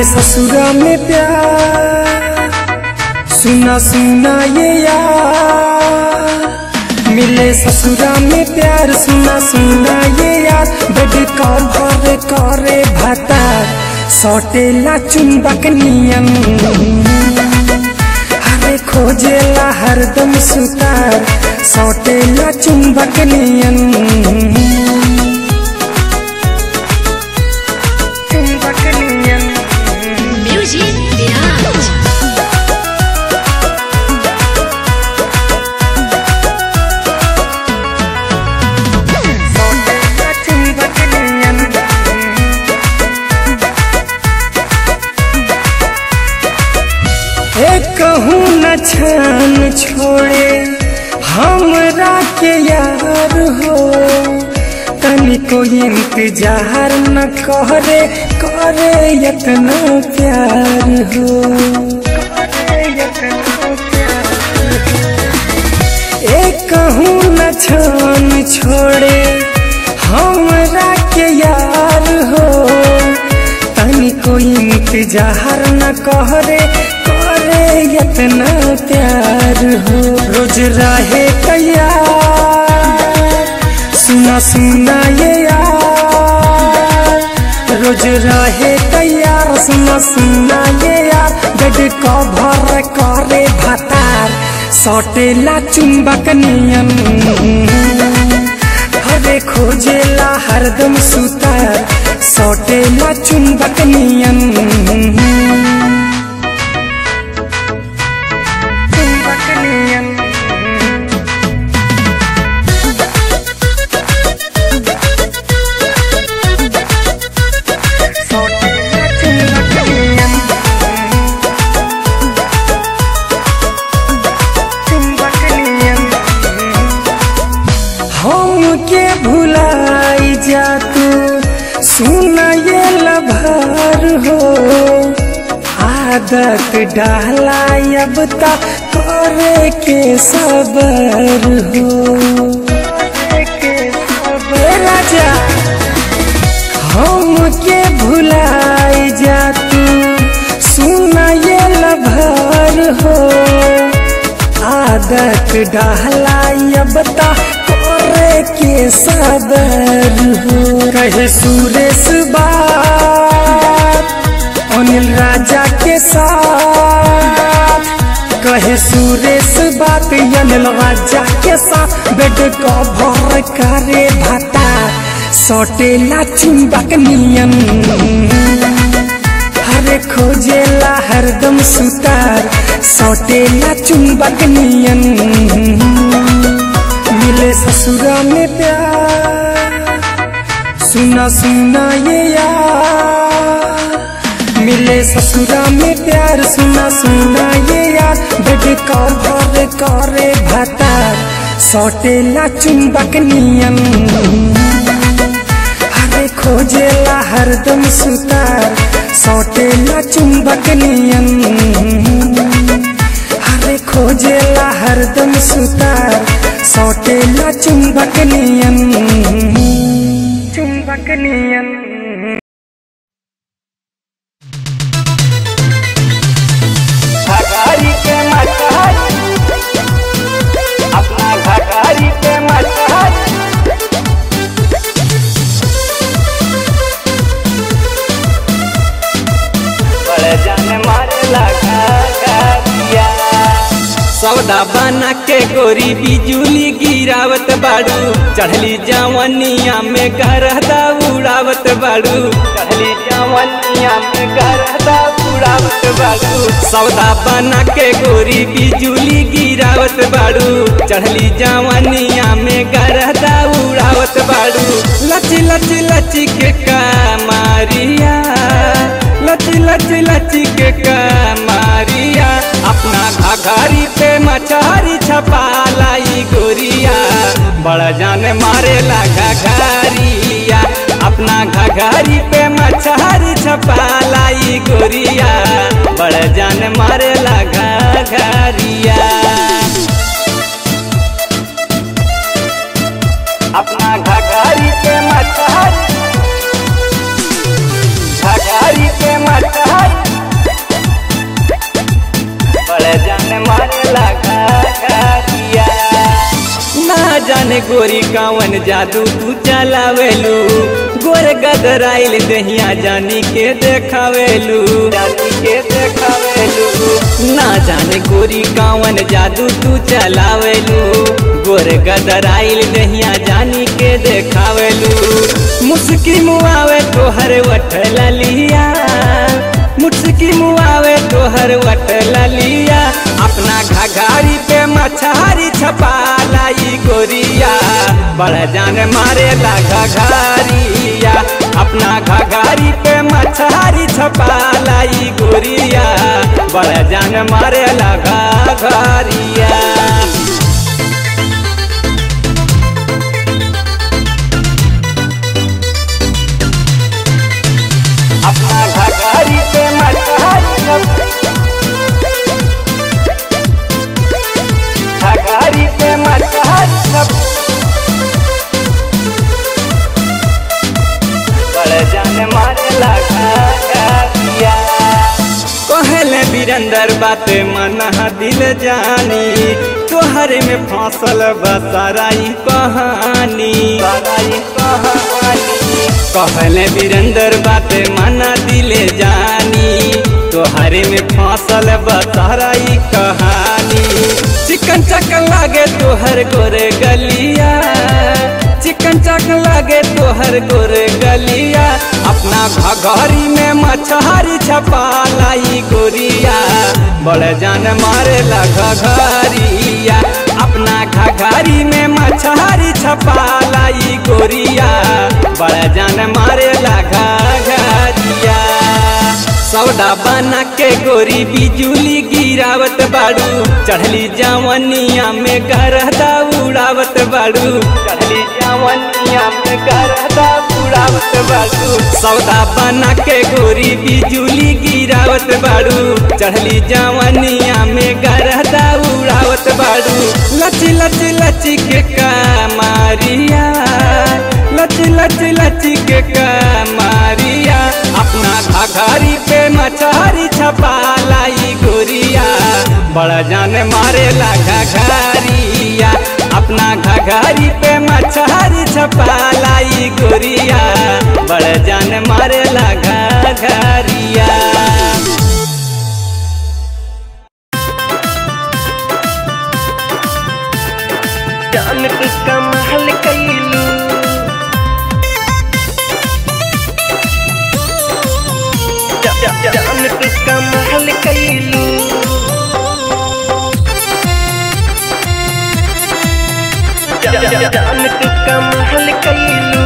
मिले ससुरा में प्यार सुना सुना ये यार मिले ससुरा में प्यार सुना सुना ये यार बेड कर भरे करे भातार सटेला चुंबक नियन हरे खोजेला हरदम सुतार सटेला चुंबक नियन चुंबक नियन Music Mirage. सटेला चुंबक नियन एक कहूँ न छान छोड़े हमरा के यार हो तनिको इंतजार न करे करे इतना प्यार हो एक कहूँ न छान छोड़े हमरा के यार हो तनिको इंतजार न करे करे इतना प्यार हो रोज रहे तैयार सुना सुना ये यार रोज रहे तैयार सुना सुना ये यार बेड कभर करे भतार सटेला चुंबक नियन हरे खोजेला हरदम सुतार सटेला चुंबक नियन चुंबक नियन सटेला चुंबक नियन चुंबक नियन हमके भुलाई जा तू सुन ये लभार हो आदत डाला अब तक करे के सबर हो ए राजा हमके भुलाई जा तू सुन ये लभार हो आदत डाला अब ता करे के सबर हो कहे सुरेश बात अनिल राजा के साथ कहे सुरेश बात अनिल राजा के साथ बेड कभर करे भाता सटेला चुंबक नियन हरे खोजेला हरदम सुतार सटेला चुंबक नियन मिले ससुरा में प्यार सुना सुना ये यार मिले ससुरा में प्यार सुना सुना ये यार बेड कभर करे भतार सटेला चुंबक नियन हरे खोजेला हरदम सुतार सटेला चुंबक नियन हरे खोजेला हरदम सुतार सटेला चुंबक नियन चुंबक नियन घाघारी के मटहरी अपना घाघारी के मटहरी बड़े जाने मारे लगा गाड़िया सौदा बना के गोरी बिजुली गिरावत बाड़ू चढ़ली जवनिया में गरदा उड़ावत बाड़ू चढ़ली जवनिया में गरदा उड़ावत बाड़ू सौदा बना के गोरी बिजुली गिरावत बाड़ू चढ़ली जवनिया में गरदा उड़ावत बाड़ू लची लची लची के कामारिया लची लची लची के कामारिया अपना घाघरी पे मछारी छपा लाई गोरिया बड़ा जाने मारे लगा घाघरिया अपना घाघरी पे मछारी छपा लाई गोरिया बड़ा जाने मारे लगा घाघरिया अपना घाघरी पे मछारी घाघरी पे मछारी जाने गोरी कावन जादू तू चलावेलू गोर गदराइल दहिया जानी के देखावेलू जानी के देखावेलू ना जाने गोरी कावन जादू तू चलावेलू गोर गदराइल दहिया जानी के देखावेलू मुस्की मुआवे तोहर वठ ललिया मुस्की मुआवे तोहर वट ललिया अपना घघारी पे मछारी छपा लाई गोरिया बड़ जान मारे ला घघारिया अपना घघारी पे मछारी छपा लाई गोरिया बड़ जान मारे ला घघारिया अपना घघारी पे मछारी घघारी पे मछारी बड़ जान मारे लगा कहले बीरंदर बात मन दिल जानी तोहरे में फसल बसराई कहानी बसराई कहानी कहले बीरंदर बात मना दिले जानी तोहरे में फसल बसराई कहानी चिकन चकन लागे तोहर गोरे गलिया चिकन चक लागे तोहर गोरे गलिया अपना घघरी में मछहरी छपा लाई गोरिया बड़ जान मारे ला घघरिया अपना घघरी में मछहरी छपा लाई गोरिया बड़ जान मारे ला घघरिया सौदा बना के गोरी बिजुली गिरावत बाड़ू चढ़ली जवनिया में गरदा उड़ावत बाड़ू चढ़ली जवनिया में गरदा उड़ावत बाड़ू सौदा बना के गोरी बिजुली गिरावत बाड़ू चढ़ली जवनिया में गरदा उड़ावत बाड़ू लच लच लच के कमारिया लच लच लच के कमारिया अपना घघरी पे मछहरी छपा लाई गोरिया बड़ा जान मारे ला घघरिया अपना घघरी पे मछहरी छपा लाई गोरिया बड़ा जान मारे ला घघरिया जान किसका महल कैलू जा- जा- जा- जान किसका महल कैलू जा- जा- जा- जान किसका महल कैलू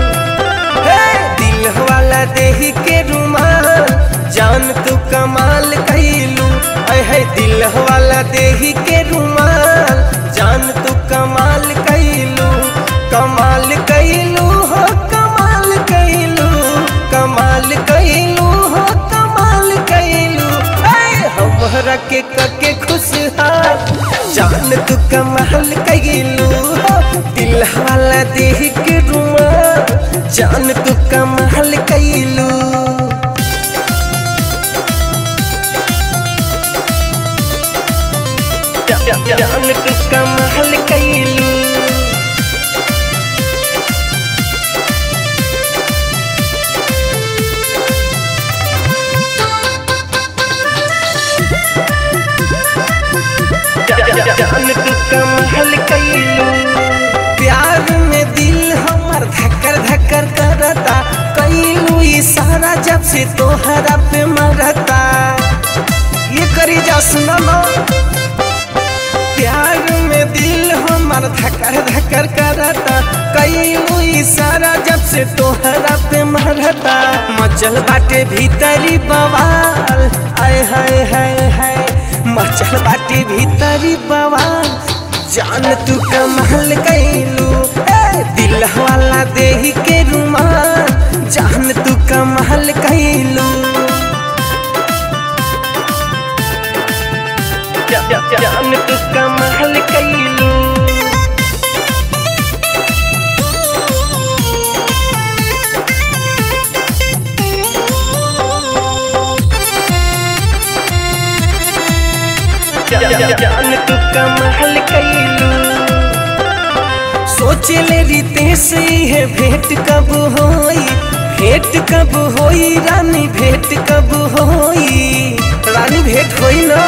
दिल वाला देही के रुमाल जान तू कमाल कैलू है दिल वाला देही के रुमाल जान तू कमाल कैलू कमाल कैलू हो कमाल कैलू कमाल कैलू हो कमाल कैलू हमरा के कके खुशहाल जान तू कमाल कैलू हो दिल वाला देह के रुमाल जान तू कमाल कैलू जान तू कमाल कैलू जान तू कमाल कैलू प्यार में दिल हमर धक्कर धक्कर करता कैलू इशारा जब से तोहरा पे मरता ये करी जा सुना ना प्यार में दिल हमर धक्कर धक्कर करता कैलू इशारा जब से तोहरा पे मरता मचल बाटे भीतरी बवाल आय हाय हाय हाय मचल बाटे भीतरी बवाल जान तू कमाल कैलू ए, दिल वाला देही के रुमाल जान तू कमाल कैलू जान तू कमाल कैलू जान तू कमाल कैलू सोचले रीते से है भेंट कब होई भेंट कब होई रानी भेंट कब होई रानी भेंट होई ना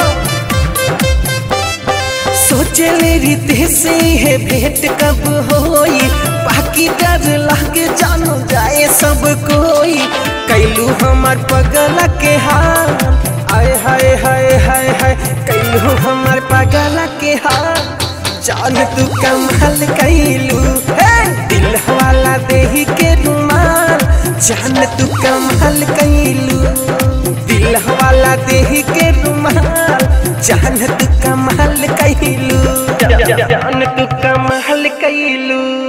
सोचले रीते से है भेंट कब होई बाकी डर लागे जानो जाए सब कोई कैलू हमार पगला के हाल आय हाय हाय हाय हाय कैलू हमार पगला के हाल जान तू कमाल कैलू हे दिल वाला देही के रुमाल जान तू कमाल कैलू दिल वाला देही के रुमाल जान तू कमाल कैलू जान तू कमाल कैलू